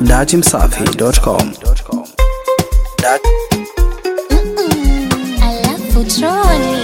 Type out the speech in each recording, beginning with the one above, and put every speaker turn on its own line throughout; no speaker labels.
datimsafi.com.
Alafu troni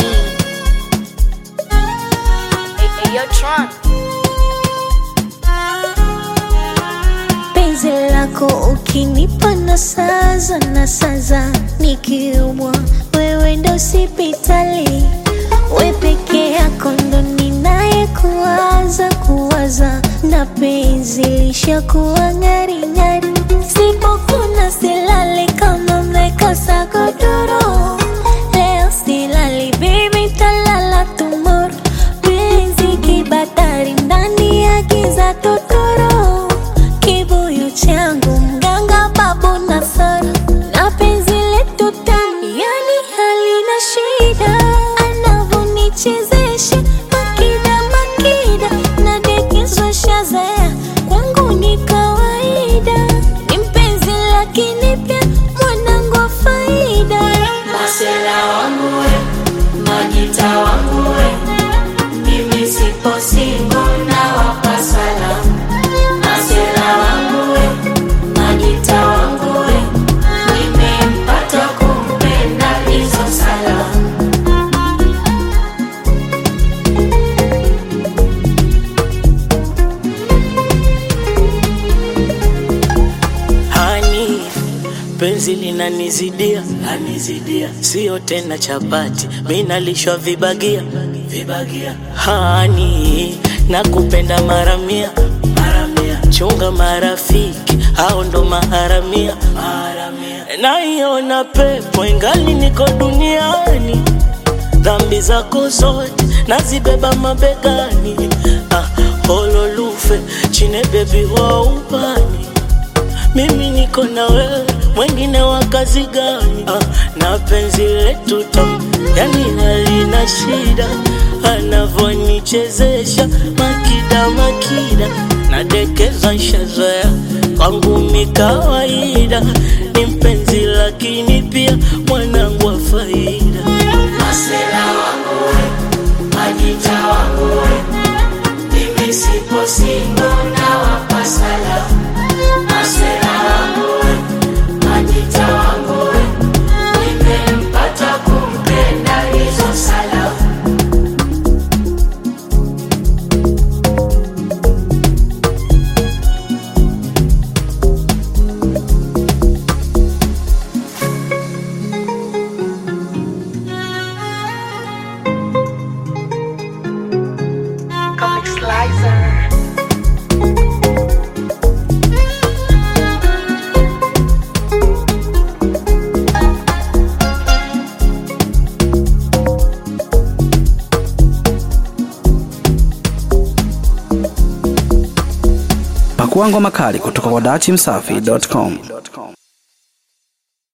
penzi lako ukinipa na saza na saza nikiumwa wewe ndo sipitali we peke yako ndo ninaye kuwaza kuwaza na penzi lishakuwa ng'aring'ari sipokuna silali kama mmekosa godoro leo silali bibi talala tumoro penzi kibatari ndani ya giza totoro kibuyu changu mganga babu na sara na penzi letu tamu yani halina shida anavonichezesha makida makida na dekezwa shazaya kwangu ni kawaida ni mpenzi lakini pia mwanangu wa faida
Masela wangu we, Majita wangu we, mimi sipo singo na wapa salamu. Masela wangu we, Majita wangu we, nimempata kumpenda hizo salamu.
hani penzi linanizidia lanizidia sio tena chapati minalishwa vibagia vibagia hani nakupenda maramia maramia chunga marafiki hao ndo maharamia maharamia naiona pepo ingali niko duniani dhambi zako zote nazibeba mabegani ah, hololufe chine bebi wa upani mimi niko na wewe, mwengine wa kazi gani? Ah, na penzi letu tamu, yani halina shida, anavonichezesha makida makida, nadekeza nshazoea kwangu mi kawaida, ni mpenzi lakini pia mwanangu wa faida.
Masela wangu we, Majita wangu we, mimi sipo singo na wapa salamu. Masela wangu we, Majita wangu we, nimempata kumpenda hizo salamu.
Pakua ngoma kali kutoka kwa datimsafi.com.